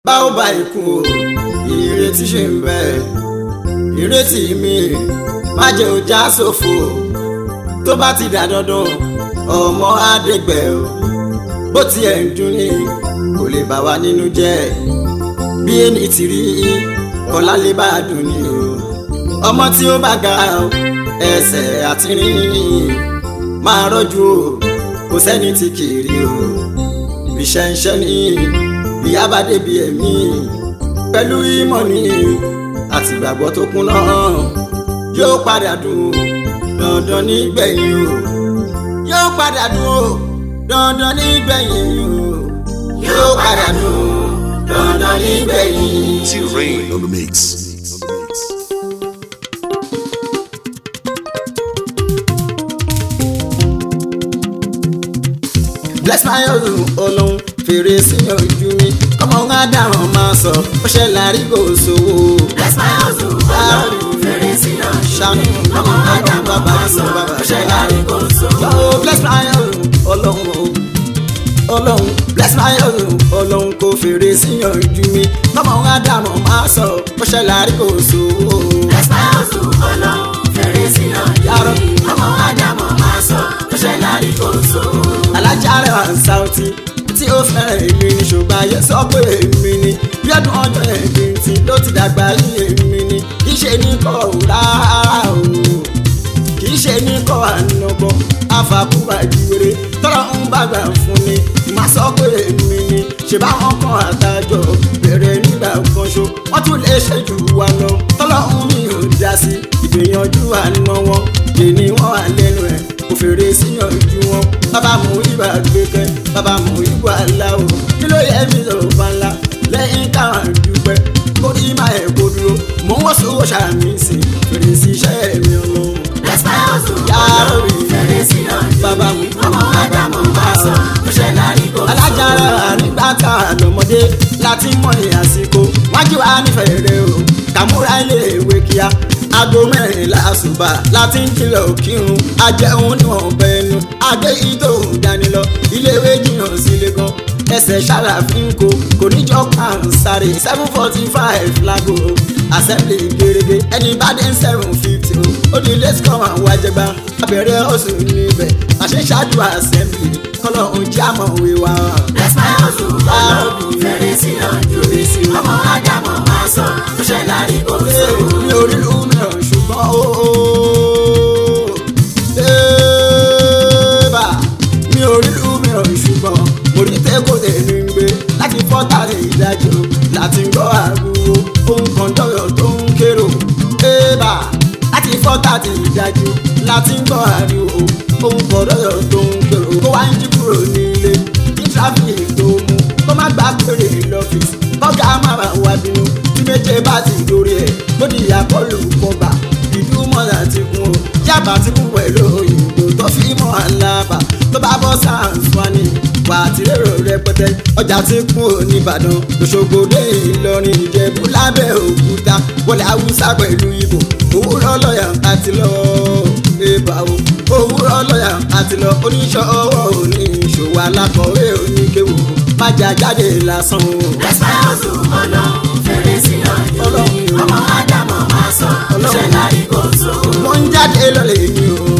bá ó bá ikú o ìrètí ṣì ń bẹ ìrètí mi má jẹ́ ó já sófo tó bá ti dà dandan ọmọ àdégbẹ o bó tiẹ̀ ń dún ní kò lè bà wá nínú jẹ́ bí ẹni ti rí kọ́lá lè bá a dùn ní o ọmọ tí ó bá ga o ẹsẹ̀ àti rìn máa rọ́jú o kò sẹ́ni tí kì í rí o iṣẹ́ iṣẹ́ ní ìyá bá débi ẹ̀mí pẹ̀lú ìmọ̀ ní àtìgbàgbọ́ tó kún náà yóò padà dùn dandan nígbẹ̀yìn o yóò padà dùn o dandan nígbẹ̀yìn o yóò padà dùn dandan nígbẹ̀yìn. T Rain on the mix. bless my hustle olóhùn fèrè sí ojú mi ọmọ ń dáhùn máa sọ ó ṣe lárí kò sówó. bless my hustle ọlọ́run fèrè sí ojú ṣàánú mi ọmọ ádámù bàbá máa sọ bàbá ó ṣe lárí kò sówó. Oh, bless my hustle olóhùn o olóhùn bless my hustle olóhùn kò fèrè sí ojú mi ọmọ ń dáhùn máa sọ ó ṣe lárí kò sówó. bless my hustle ọlọ́run fèrè sí ojú mi ọmọ ádámù máa sọ ó ṣe lárí kò sówó. alájà rẹ̀ wá ń sáùtì tí ó fẹ́ràn èmi ni ṣùgbọ́n ayé sọ pé èmi ni bí ọdún ọjọ́ ẹ̀mí tí ló ti dàgbà yí èmi ni kì í ṣe ní kọ́ ò rárá o kì í ṣe ní kọ́ ànàbọ̀ àfàkùbà ìwéré tọ́lọ́ ń bàgbà fún ni má sọ pé èmi ni ṣe báwọn kan àtàjọ bẹ̀rẹ̀ nígbà kan ṣo wọ́n tún lè ṣe jù wá lọ tọ́lọ́ ń mi ò dá sí ìgbìyànjú àná wọn èmi wọn wà lẹ́nu ẹ̀ kò fèrè síyàn ju wọn bàbá mú ibà gbẹkẹ bàbá mú ibà aláwọ kí ló yẹ mi lọ bá ńlá lẹ́yìn káwọn dúpẹ́ kó rí máa ẹ kó dúró mò ń wọ́n sówó ṣàmì sí fèrè sí iṣẹ́ mi ọlọ́run. bless my hustle Yàrá mi. ọlọ́run fèrè sí ojú Bàbá mi mi. ọmọ ádámù máa sọ ó ṣe lárí kò sówó. alájára nígbà tá a lọmọdé láti mọ ìyàsíkò wájú wa nífẹ̀ẹ́ rẹ o kàmúra ilé ìwé kíá aago mẹ́rìnlá àṣùbà láti ń kìlọ̀ kírun ajẹun ní ọ̀bẹ ẹnu adé ìtò ìdánilọ iléèwé jìnnà sílé gan ẹsẹ̀ ṣàlàfín kò kò níjọ́ kan sáré seven forty five lago assembly gerege ẹni bá dé seven fifty o ó di late come and wájẹgbá abẹ́rẹ́ oṣù níbẹ̀ àṣeṣáájú assembly kọ́lọ̀ ń jámọ̀ wíwá. bless my hustle ọlọ́run fèrè sí ojú mi ọmọ ádámù máa sọ ó ṣe lárí kò sówó. mi ò rí ìlú mìíràn ṣùgbọ́n ó bá mi ò rí ìlú mìíràn ṣùgbọ́n mo rí tẹ́kọ̀ tẹ̀lé ń gbé láti fọ́tà ní ìdájọ́ láti gbọ́ àgbo ohun kan dọ́yọ̀ tó ń kérò bá láti fọ́tà ní ìdájọ́ láti gbọ́ àríwó ohun kan dọ́yọ̀ tó ń kérò kó wá ń jí kúrò nílé kí tráfíìkì tó mú kó má gbà péré lọ́fíìsì kọ́gà má bàa wá bínú tí méje bá ti dórí ẹ̀ lódì àkọlù kọba ìdúmọ̀lá ti kún o yàbá ti kún pẹ̀lú òyìnbó tó fi mọ́ àlàbà tó bá bọ́ sáǹsì wà á ti lérò rẹpẹtẹ ọjà ti kún o nìbàdàn òṣogbo dé ìlọrin ìjẹ̀bú lábẹ́ òkúta wọlé haúsá pẹ̀lú ìbò òwúrọ̀ lọ́yà àti lọ ẹ̀bà o òwúrọ̀ lọ́yà àti lọ oníṣọ́ ọwọ́ òní ìṣòwò alákọ̀wé oníkéwò májà jáde lásán o. bless my hustle ọlọ́run fèrè sí ojú mi Ọlọ́run. ọmọ ádámù máa sọ ó ṣe lárí kò sówó. mo ń jáde lọ́lẹ̀ yín o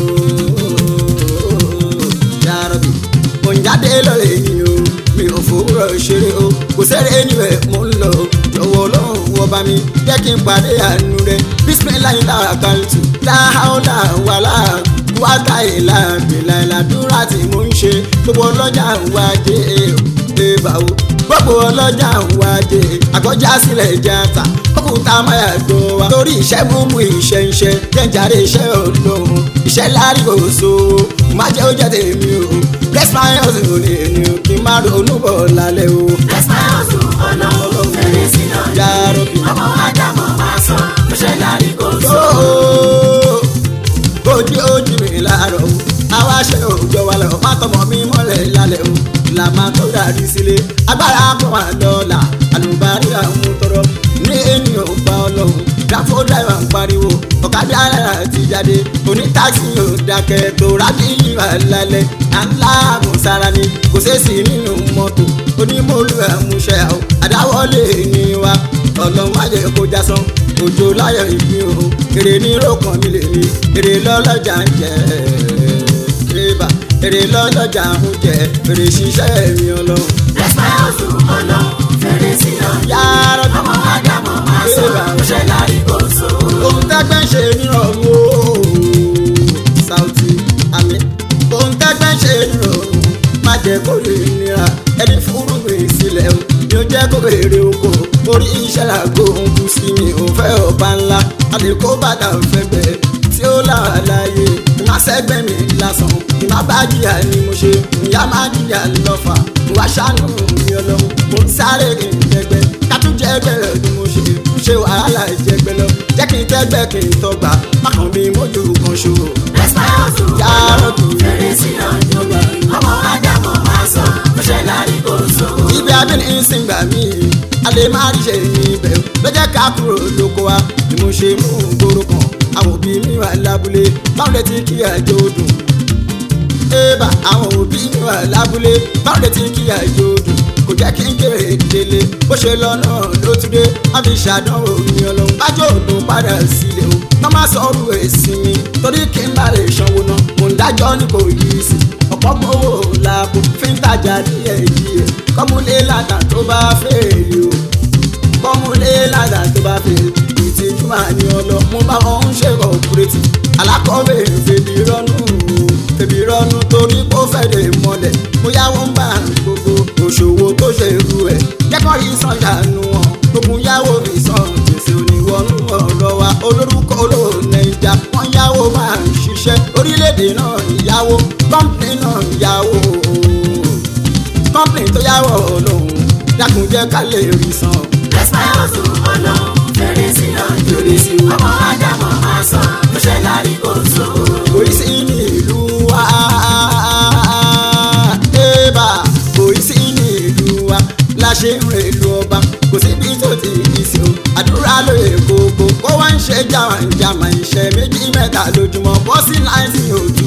yàrá-bì mo ń jáde lọ́lẹ̀ yín o mi ò fòwúrọ̀ ṣeré o kò sẹ́rẹ̀ níbẹ̀ mo ń lọ jọ̀wọ́ ọlọ́run wọ bá mi jẹ́ kí n pàdé àánú rẹ bísímìláyìn lára kàlùtù láhàólà wàlà wákà ìlà bìlà ìlàdúrà tí mo ń ṣe gbogbo ọlọ́jà ń wájé ébà o gbogbo ọlọ́jà ń wájé àkọjá sílẹ̀ játa òkúta máyà gbó wa torí iṣẹ́ múmú iṣẹ́ iṣẹ́ jẹ́njàre iṣẹ́ olóhùn iṣẹ́ lárí kò sówó má jẹ́ ó jẹ́ tèmi o bless my hustle ní ẹni o kí n má ronú bọ̀ lálẹ́ o. bless my hustle ọlọ́run fèrè sí Ya ojú Rabbi. mi ọmọ ádámù máa sọ ó ṣe lárí kò sówó. Ooo, ojú ojú mi láàárọ̀ o àwa ṣe òòjọ́ wa lọ má tọmọ mi mọ́lẹ̀ lálẹ́ o làmà tó dàrí sílé agbára kan wà lọ́la àlùbárí àwọn tọrọ ní ènìyàn gba ọlọ́run dáfó dáìwà ń pariwo ọ̀kadà alára ti jáde onítáàsì yóò dákẹ́ tó rábìlì wà lálẹ́ aláàbò sára ni kò sẹ́sì nínú mọ́tò onímọ̀lú àmúṣe àwọn àdáwọlé ní wa ọlọ́run má jẹ́ kó já sán òjò láyọ̀ ìpín o èrè ní rògbòn mi lè ní èrè lọ́lọ́jà ń jẹ́ ẹ̀ẹ́dẹ́gbà èrè lọ́lọ́jà ń jẹ́ èrè ṣiṣẹ́ mi ọlọ́run. Despairs ọlọ́run fèrè sí ọjọ́ yàrá ọmọ ádámọ̀ máa sọ ó ṣe lárí kò so. ohun tẹ́gbẹ́ ń ṣe nírọ̀rùn o Saoty àmì ohun tẹ́gbẹ́ ń ṣe nírọ̀rùn má jẹ́ kó lè nira ẹni fúrúgbìn sílẹ̀ o ni ó jẹ́ kó èrè oko orí iṣẹ́ làgbo ń kú sí mi ò fẹ́ ọba ńlá àdìkó bàtà fẹ́gbẹ́ tí ó lára láàyè ìmá sẹ́gbẹ́ mi lásán ìmá bá jìyà ni mo ṣe ìyá má jìyà lọ́fà wá ṣàánú mi ọlọ́run mo ń sáré kí n jẹgbẹ́ kátúnjẹ ẹgbẹ́ rẹ̀ ni mo ṣe ṣe wàhálà ìjẹgbẹ́ lọ jẹ́ kí n tẹ́gbẹ́ kí n tọgbà mákàn mi mójú kan ṣòro. Despairs Yàrá ọlọ́run fèrè sí ọjọ́ ọmọ ádámọ̀ máa sọ ó ṣe lárí kò so. ibi abẹ́ni ń sìn gbà mí a lè má rí ṣe ní ibẹ̀ ló jẹ́ ká kúrò lóko wa ni mo ṣe mú gbòòrò kan àwọn òbí mi wà lábúlé báwo lè ti kí àjò dùn. ébà àwọn òbí mi wà lábúlé báwo lè ti kí àjò dùn kò jẹ́ kí n kéré délé bó ṣe lọ́nà ló tún dé wọ́n fi ṣàdánwò mi ọlọ́run bájọ́ òdùn padà sílé o wọ́n má sọ ọ́rù èsì mi torí kí n bá lè sanwó náà mò ń dájọ́ ní kò yí sí ọ̀pọ̀ mọ́wó làbò fi ń tajà díẹ̀ díẹ̀ kọ́múlé ládà tó bá fèèlì o kọ́múlé ládà tó bá fèèlì ìtìjú máa ní ọlọ mo bá wọn ń ṣe kọ̀ọ̀pùrẹ́tì alákọ̀wé fèbí rọ́nù fèbí rọ́nù torí kó fẹ́lẹ̀ mọ́lẹ̀ mo yáwó ń bá gbogbo òṣòwò tó ṣe irú ẹ̀ jẹ́kọ̀ yìí sàn ṣàánú wọn gbogbo yáwó mi sàn gbèsè oníwọ̀nù ọ̀rọ̀ wa olórúkọ olóòlẹ̀ ìjà wọ́n yáwó máa ń ṣiṣẹ́ orílẹ̀-èdè náà ìyáwó kọ́ńpìnì náà ìyáwó kọ́ńpìnì tó yáwó olóhùn dákun jẹ́ ká lè rí san. Despairs ọlọ́run fèrè sí ọjọ́ ọmọ ádámọ̀ máa sọ ó ṣe lárí kò so. kò í sí ní ìlú wa ébà kò í sí ní ìlú wa la ṣe ń rè lu ọba kò síbi tó ti di sí o àdúrà lóye kókó kó wá ń ṣe jàmàjàmà iṣẹ́ méjì mẹ́ta lójúmọ́ bọ́sí náìtì òtútù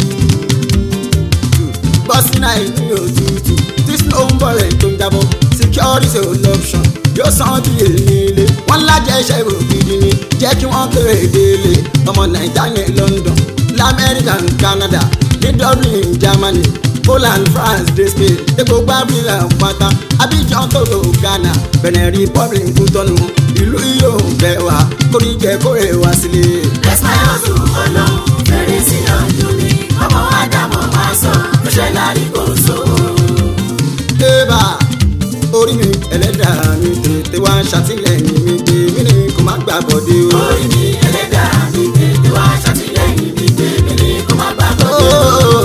bọ́sí náìtì òtútù tí snow ń bọ̀rẹ̀ tó ń jábọ́ security ò option yóò san bí èyí ilé wọ́n lájẹ́ iṣẹ́ ògidì ni jẹ́ kí wọ́n kéré délé ọmọ nàìjíríà ní London lamẹ́ríkà ní Canada ní Dublin Germany Poland France dé Spain epo gbábílà pátá Abidjan Togo Ghana Benin Republic Kútọ́nù ìlú yóò bẹ̀ wá kórìjẹ kórè wá sílé. Despairs ọlọ́run fèrè sí ọjọ́ ọmọ ádámọ̀ máa sọ ó ṣe lárí kò so. Ébà orí mi ẹlẹ́dàá mi tètè wá ṣàtìlẹ́yìn mi dé mí ni kò má gbà bọ̀dé o. orí mi ẹlẹ́dàá mi tètè wá ṣàtìlẹ́yìn mi tèmi ni kó má bá bọ́ dé.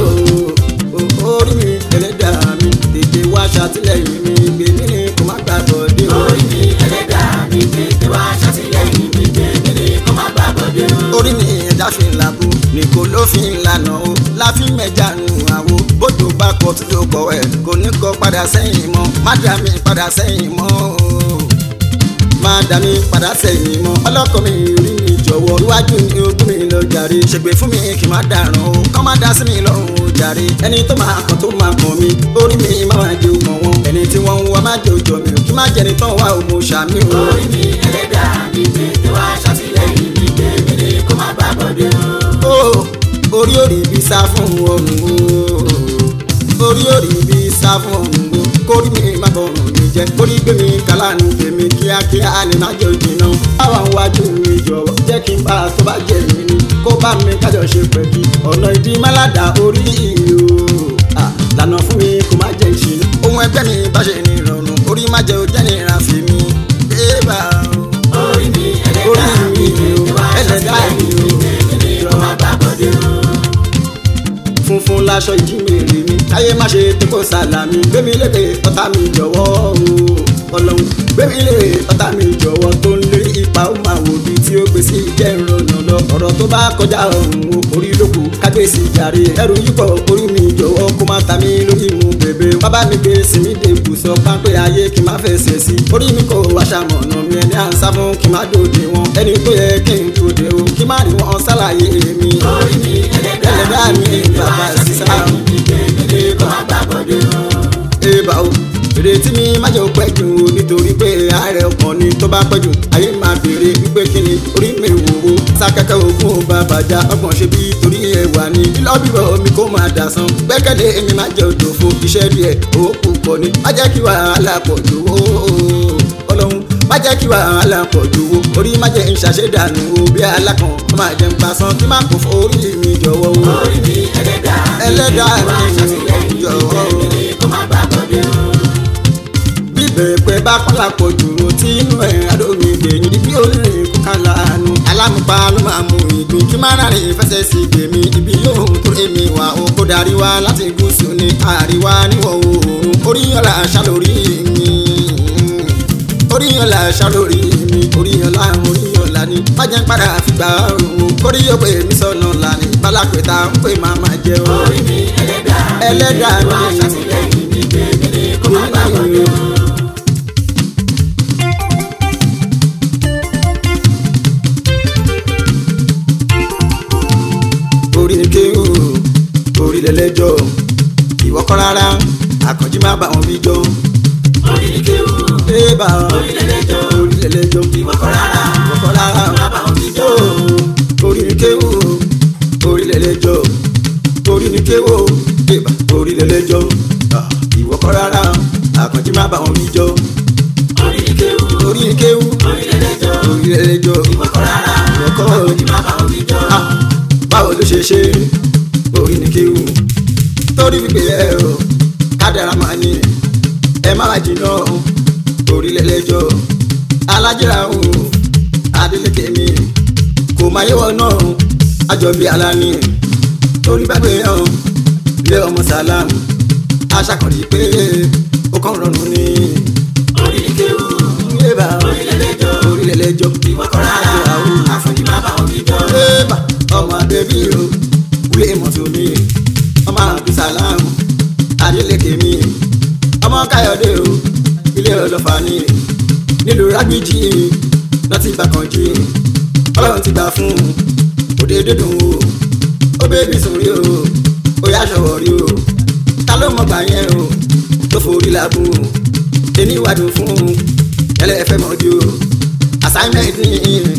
orí mi ẹlẹ́dàá mi tètè wá ṣàtìlẹ́yìn mi gbé mí ni kò má gbà bọ̀dé o. orí mi ẹlẹ́dàá mi tètè wá ṣàtìlẹ́yìn mi tèmi ni kó má bá bọ́ dé. orí mi ẹ̀dá fi ń labo ní kò ló fi ń lànà o láfi mẹ́jà nù àwo bójú bá kọ tó tó kọ ẹ̀ kò ní kọ padà sẹ́yìn mọ́ má dá mi padà sẹ́yìn mọ́ o má dá mi padà sẹ́yìn mọ́ ọlọ́kọ mi rí mi jọ̀wọ́ iwájú ni ogún mi lọ jàre ṣègbè fún mi kì má dàrán o kọ́ má dá sí mi lọ́rùn o jàre ẹni tó máa kàn tó máa kàn mí orí mi má máa jẹ òmò wọn ẹni tí wọ́n ń wá má jẹ òjò mi kí má jẹni tán wá o mo ṣàmì o. orí mi ẹlẹ́dàá mi tètè wá ṣàtìlẹ́yìn mi tèmi ni kó má bá bọ́ dé. ó orí òrì bí sá fún ọrùn o orí òrì bí sá fún ọrùn o kórí mi má bọ̀rùn mi jẹ́ kórí gbé mi kálá ní tèmi kíákíá lè má jẹ́ òjìnà báwa ń wájú mi jọ̀wọ́ jẹ́ kí n bá a tó bá jẹ́ mi ní kó bá mi kájọ ṣe pẹ̀kí ọ̀nà ìdí málàdà orí o Ah, lànà fún mi kó má jẹ́ ìṣìnà ohun ẹgbẹ́ mi bá ṣe ní ìrọ̀rùn orí má jẹ́ òjẹ́ ní ìrànfẹ́ mi ébà o orí mi orí ẹlẹ́dàá mi mi o tètè wá ẹlẹ́dàá mi ṣàtìlẹ́yìn o mi tèmi ni kó má bá bọ́ dé. funfun laṣọ ìjímèrè mi káyé má ṣe tó kó sàlámì gbémi lékè ọ̀tá mi jọ̀wọ́ o ọlọ́run gbémi lékè ọ̀tá mi jọ̀wọ́ tó ń lé ipa ó máa wò bí tí ó gbé sí jẹ́ ìrọ̀nà lọ ọ̀rọ̀ tó bá kọjá ọ̀hún o orí lóko kágbèsì jàre ẹrù yípo orí mi jọ̀wọ́ kó má ta mí lórí mu bèbè bàbá mi gbé sinmi dèbù sọ pápẹ́ ayé kí n má fẹsẹ̀ sí orí mi kò wá ṣàmọ̀nà mi ẹni à ń sá fún kí n má dòde wọn ẹni tó yẹ kí n dòde o kí n má rí wọn ṣàlàyé mi orí mi ẹlẹ́dàá ẹlẹ́dàá mi bàbá sísá ìgbẹ́mílẹ̀ kó má gbàgbọ́dé o. ébà o ìrètí mi má jẹ́ pẹ́ jù o nítorí pé àárẹ̀ ọkàn ni tó bá pẹ́ jù ayé máa béèrè wípé kí ni orí mi wò ó sákẹ́kẹ́ ogún bàbàjá ọgbọ̀n ṣe bí torí ẹwà ni lílọ́ bíbọ̀ mi kó máa dà san gbẹ́kẹ̀lé mi má jẹ́ òjò fún iṣẹ́ díẹ̀ owó púpọ̀ ni má jẹ́ kí wàhálà pọ̀ jù ó ọlọ́run má jẹ́ kí wàhálà pọ̀ jù ó orí má jẹ́ ìṣàṣedànù o bí alákan má jẹ́ ń gbà san kí má kó fún orí mi jọ̀wọ́ o orí mi ẹlẹ́dàá ẹlẹ́dàá wá mi ṣàtìlẹ́yìn jọ̀wọ́ o ìgbẹ́mílẹ̀ kó má gbàgbọ́dé o. bíbẹ̀ pé bá pàlàpọ̀ jù ú tí inú ẹ̀ adómi gbẹ̀yìn ibi olórin kò ká lánàá alámùpá ló máa mú ìgbín kí má rárẹ̀ fẹsẹ̀ sí gbèmí ibi yóò tó èmi wà ó kó darí wá láti gúúsù ní àríwá níwọ̀ oòrùn oríyànlá aṣá lórí mi oríyànlá aṣá lórí mi oríyànlá oríyànlá ni májẹ̀ padà fìgbà òun kórí yóò pè mí sọ̀nà lánàá bálápẹ̀ta ń pè má má jẹ́ o orí mi ẹlẹ́dàá ẹlẹ́dàá wá mi ṣàtìlẹ́yìn ìgbẹ́mílẹ̀ kó má gbàgbọ́dé o. orí ni kéwù orí lẹlẹjọ ìwọ kọ́ rárá àkànjí má bá wọn bí jọ orí ni kéwù ee bá wọn orí lẹ́lẹ́jọ́ orí lẹlẹjọ ìwọ kọ́ rárá ìwọ kọ́ rárá má bá wọn bí jọ. orí ni kéwù orí lẹlẹjọ orí ni kéwù ee bá orí lẹlẹjọ Ah, ìwọ kọ́ rárá àkànjí má bá wọn bí jọ orí ni kéwù orí ni kéwù orí lẹ́lẹ́jọ́ orí lẹlẹjọ ìwọ kọ́ rárá ìwọ kọ́ àkànjí má bá wọn bí jọ. Ah, báwo ló ṣe ṣe orí ni kéwù torí wípé ẹ o kádàrá máa ní ẹ má wá jìnnà orílẹ̀-ẹjọ́ alájẹrà o adélékè mi kò máa yẹwọ náà àjọbí aláni torí gbàgbé hàn lé ọmọ sàlámù aṣàkànrí pé ó kàn rọrùn ní orí ni kéwù yébà orí lẹ́lẹ́jọ́ orílẹ̀-ẹjọ́ ìwọ kọ́ rárá àkànjí má bá wọn bí jọ. Eba ọmọ abẹ́bí o kúlé mọ́tò mi ọmọ abdulsalam adeleke mi ọmọ káyọ̀dé o ilé ọlọ́fà ni nílùú rágbìjì náà ti gbà kan jí ọlọ́run ti gbà fún òde dídùn o ó bébí sùn rí o ó yá ṣọwọ́ rí o ta ló mọ̀ gbà yẹn o tó forí làbù ẹni wádùn fún ẹlẹ́fẹ́ mọ́jú o assignment ni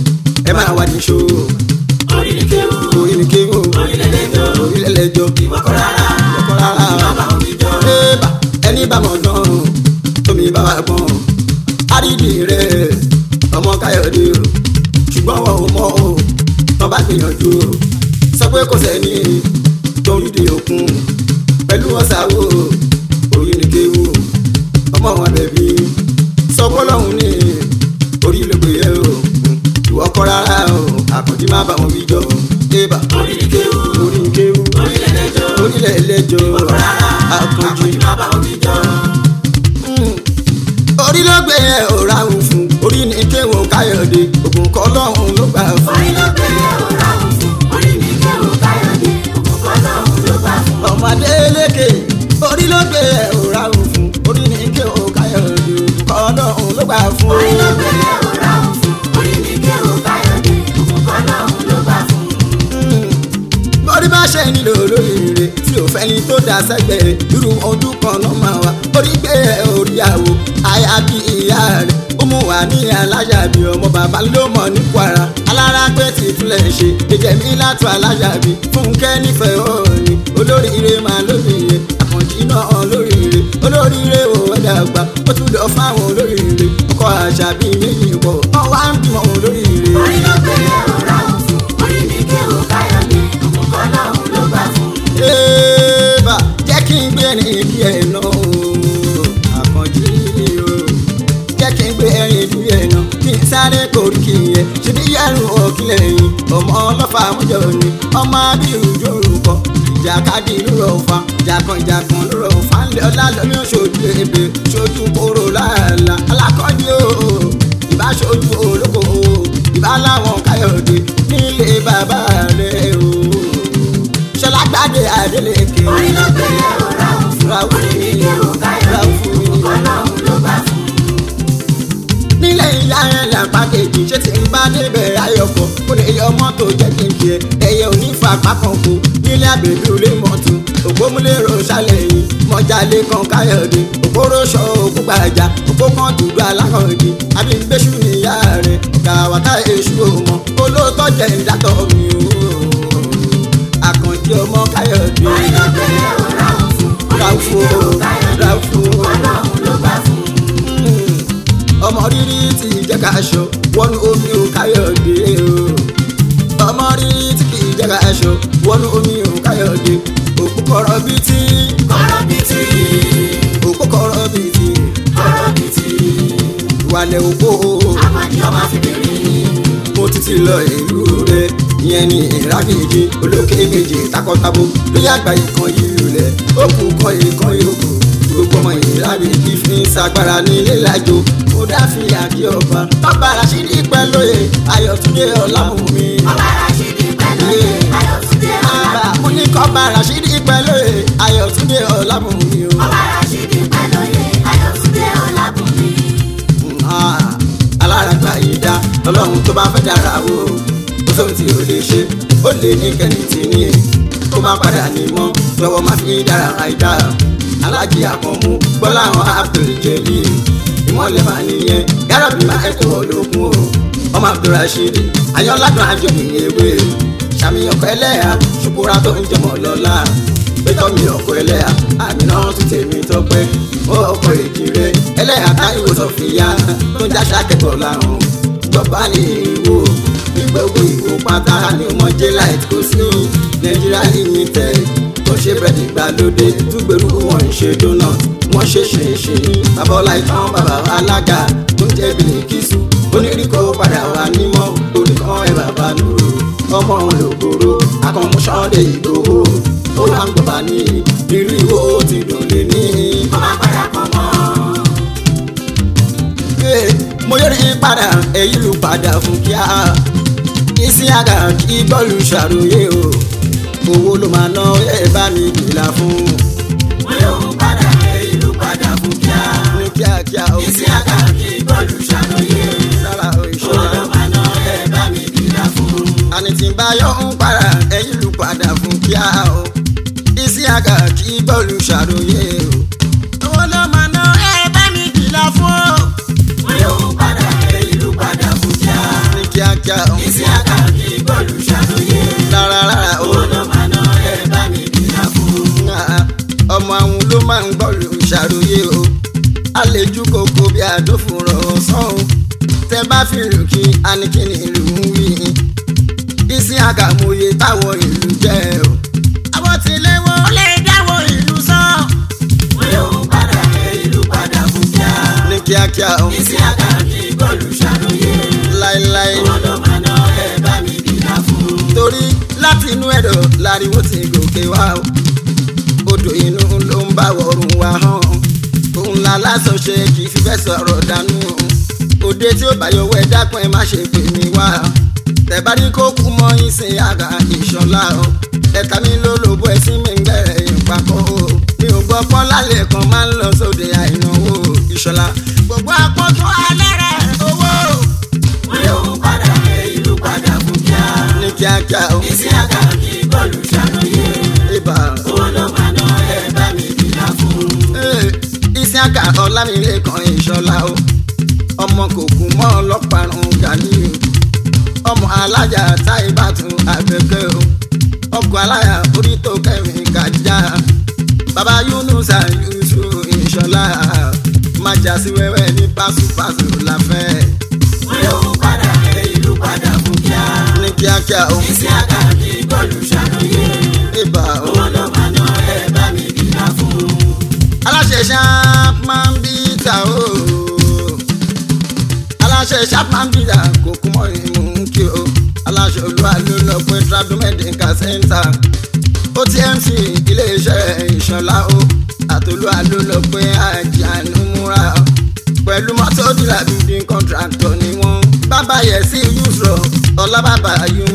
ẹ máa wá ní ṣó orí ni kéwù orí ni kéwò orí lẹ́lẹ́jọ́ orí lẹ́lẹ́jọ́ ìwọ kọ́ rárá ọkọ rárá má bá wọn bí jọ. ébà ẹni bá mọ̀ náà tómi bá wà gbọ́n àrídì rẹ̀ ọmọ káyọ̀dé o ṣùgbọ́n wọn ò mọ̀ o wọn bá gbìyànjú o sọ pé kò sẹ́ni tó ń dìde òkun pẹ̀lú ọ̀sàwò orí ni kéwò ọmọ wọn bẹ̀bí sọ pé ọlọ́run ní orí ló gbé yẹ o ìwọ kọ́ rárá o àkànjí má bá wọn wí jọ ébà orí ni kéwù orí ni kéwò orí lẹ́lẹ́jọ́ orílẹ̀ ẹlẹ́jọ́ àkànjí àkànjí má bá wọn bí jọ. orí ló gbé ẹ ò ráhùn fún orí ní kéwọn káyọ̀dé ògùn kọ́ lọ́hùn ló gbà fún orí ló gbé ọ̀rá òun fún orí ni kéwù káyọ̀dé òkùnkọ́ lọ́hùn ló bá fún. ọmọdé lékè orí ló gbé ẹ ò ráhùn fún orí ní kéwọn káyọ̀dé ògùn kọ́ lọ́hùn ló gbà fún orí ló gbé ọ̀rá òun fún orí ni kéwù káyọ̀dé òkùnkọ́ lọ́hùn ló bá fún. orí bá ṣe nílò olóríire tí ò fẹ́ni tó dá sẹ́gbẹ̀ẹ́ irú ojú kan náà máa wà orí gbé ẹ orí àwò aya bí ìyá rẹ̀ ó mú wà ní alájàbí ọmọ bàbá ló mọ̀ ní kwara alára pé tí túlẹ̀ ṣe ìjẹ̀mí látọ̀ alájàbí fúnkẹ́ nífẹ̀ẹ́ òní olóríire máa lóríire àkànjí náà lóríire olóríire ò ẹ̀dá gbà ó tún lọ fáwọn olóríire ọkọ àṣàbí méjì pọ̀ ọwọ́ á ń bímọ olóríire. orí ló gbé ọ̀rá òun fún orí ni kéwù káyọ̀dé òkùnkọ́ lọ́hùn ló bá fún. Ébà jẹ́ kí n gbé ẹ̀rín ìdí ẹ̀ náà o. Àkànjí o. Jẹ́ kí n gbé ẹ̀rín ìdí ẹ̀ náà. Kí n sáré korí kì í yẹ. Ṣé bí yẹ́rù òkìlẹ̀ yìí? Ọmọ ọlọ́fà àmújọ ni. Ọmọ abirù jòrùkọ. Ìjàkadì lóró fa. Jàkànjàkàn lóró fa. Ńlẹ̀ ọlá lómi ṣojú ebè. Ṣojú kóró láàlá. Alákọ̀ọ́dí o. Ìbá ṣojú olóko o. Ìbá láwọn káyọ̀dé. Nílé bàbá rẹ̀ o ṣọlá gbàdé adélèké. orí ló gbé ọ̀rá òun fún orí ni kéwù káyọ̀dé nílé ìyá ẹ̀ làpá kejì ṣé tí ń bá débẹ̀ ayọ̀kọ̀ kó lè yọ mọ́tò jẹ́ kí n kí ẹ ẹyẹ onífà pákan kó nílé àbẹ̀bí olè mọ́tò ògbómúlérò ṣàlẹ̀ yìí mọ́jálé kan káyọ̀dé òkúròṣọ òkú gbàjà òkú kan dùdú alákọ̀ọ́dì àbí gbéṣù níyà rẹ̀ kàwákà èṣù òmọ olóòótọ́ jẹ́ ìdátọ̀ mi o àkànjí ọmọ káyọ̀dé orí tó pé ó ráhùn fún ráfò orí káyọ̀dé ráfò ọlọ́run ló gbà fún ọmọ rírí ti jẹ́ ká aṣọ wọnú omi ò káyọ̀dé o ọmọ rírí tí kì í jẹ́ ká aṣọ wọnú omi ò káyọ̀dé òkú kọ̀rọ̀ bíi tí kọ́rọ́ bìtì òkú kọ̀rọ̀ bíi tí kọ́rọ́ bìtì ìwàlẹ̀ òkú àmàdí ọmọ fìdírí mo ti ti lọ ìlú rẹ ìyẹn ní ìrákejì olókè méje takọtabo lórí àgbà ìkan ìlú rẹ òkú kan ìkan yòókù gbogbo ọmọ ìrákejì fi ń sagbára nílé lájò mo dáfi àdí ọba bàbá rasidi pẹ́ lóye ayọ̀túndé ọlámùmí. ọba rashidi pẹ̀lú ayọ̀túndé Bàbá ọ̀làbùnmi mo ní kọ́ba rasidi pẹ́ lóye ayọ̀túndé ọlámùmí o. ọba rashidi pẹ̀lú ayọ̀túndé ọ̀làbùnmi Ah, aláràgbà yìí dá ọlọ́run tó bá fẹ́ dára o ó sóhun tí ó lè ṣe ó lè ní kẹ́ni tí ní kó má padà ní mọ́ lọ́wọ́ má fi dára àìdá alájí àkànmú gbọ́lá àwọn Abdul Jalil ìmọ̀lẹ̀ máa nìyẹn gáràbì máa ẹ̀tọ́ olókun o ọmọ Abdulrasheed ayọ́ládùn àjọyìn ewé sàmì ọkọ̀ ẹlẹ́yà ṣùkúrà tó ń jẹmọ̀ lọ́la pétọ́ mi ọkọ̀ ẹlẹ́yà àmì náà tún tèmi tọpẹ́ ó ọkọ̀ èjìrè ẹlẹ́yà táyọ̀ sọ̀fìyà tó ń dáṣà kẹ́kọ̀ọ́ lárùn gbọ̀bá ní ìwò ìgbẹ́wò ìwò pátá ní ọmọ jẹ́láìtì kò sí nàìjíríà limited tó ṣe bẹ̀rẹ̀ ìgbàlódé túgbèrú wọn ń ṣe dóná wọ́n ṣe ṣe ṣe babalá ìtàn bàbá alága tó ń jẹ́ bìlìkìsù onírìkọ́ padà wà nímọ̀ oníkan ẹ̀ bàbá nùrù ọmọ òun lògbòrò akọ̀mùsọ̀dẹ̀ ìgbòho ó wà ń gbọ̀bà ní ìrírí ìwò ti dùn lé ní. ọba padà pọ̀ mọ́ Ee, mo yọrí padà èyí ló padà fún kíá isi àgà kí bọ́ọ̀lù ṣàròyé o owó ló máa ná ẹ bá mi kìlà fún wọn yóò padà ìlú padà fún kíá ní kíákíá o isi àkàkí bọ́ọ̀lù ṣàlóyè sára o ìṣọ́ra olùmọ̀nà ẹ̀ bá mi kìlà fún àní tí ń bá yọ ń para èyí ló padà fún kíá o isi àgà kí bọ́ọ̀lù ṣàròyé o owó ló máa ná ẹ bá mi kìlà fún wọn yóò padà ìlú padà fún kíá ní kíákíá o isi àkàkí bọ́ọ̀lù ṣàlóyè rárá rárá o. olùmọ̀nà ẹ̀ bá mi kìlà fún Ah, ọmọ àwọn ló máa ń gbọ́ lù ṣàròyé o àlejò kòkó bí àdófòrò ọ̀sán o tẹ bá fi lù kí anikini ìlú ń wí isi àgàmọye táwọn ìlú jẹ o àwọn tilẹ̀ wọn lè dáwọ́ ìlú sàn wọn yóò padà ìlú padà fún kíá ní kíákíá o isi àkàkí bọ́ọ̀lù ṣàlóyè láéláé olùmọ̀nà ẹ̀ bá mi kìlà fún torí láti inú ẹ̀dọ̀ láriwo ti gòkè wá o odò inú ló ń bá wọ̀rùn wá hàn òun la lásán ṣe kì í fi fẹ́ sọ̀rọ̀ dànù òde tí ó bá yọwọ́ ẹ dákun ẹ má ṣe pè mí wá tẹ̀bárí kó kú mọ́ ìsìn àgà ìṣọ̀lá o ẹ̀ka mi ló lóbó ẹ̀sìn mi ń bẹ̀rẹ̀ ìpapọ̀ o mi ò gbọ́ pọ́n lálẹ́ kan máa ń lọ sóde àìnáwó ìṣọ̀lá gbogbo àpótò alẹ́ rẹ̀ owó wọn yóò padà ìlú padà fún kíá ní kíákíá o isi àkàkí bọ́ọ̀lù ṣàlóyè ibà. olùmọ̀nà ẹ̀ bá mi kìlà fún isiaka ọlámilẹ́kan ìṣọ̀lá o ọmọ kòkú mọ́ ọlọ́parun gani o ọmọ alájà táìbàtún àgbẹ̀kẹ́ o ọkọ̀ aláya orí tó kẹrin kájà bàbá yunusa yusuf ìṣọ̀lá májà sí wẹ́wẹ́ ní pásùpásù láfẹ́ wọn yóò padà ìlú padà fún kíá ní kíákíá o isi àkàkí bọ́ọ̀lù ṣàlóyè ibà o. olùmọ̀nà ẹ̀ bá mi kìlà fún aláṣẹ sharp man bita o aláṣẹ sharp man bita kò kú mọ́ ìmú kí o aláṣẹ olúwa ló lọ pé tradu medical center otmc iléeṣẹ́ ìṣọ̀lá o àtolúwa ló lọ pé àjànú múra o pẹ̀lú mọ́tò dílà building contractor ni wọ́n bàbá yẹ sí yusro ọlábàbà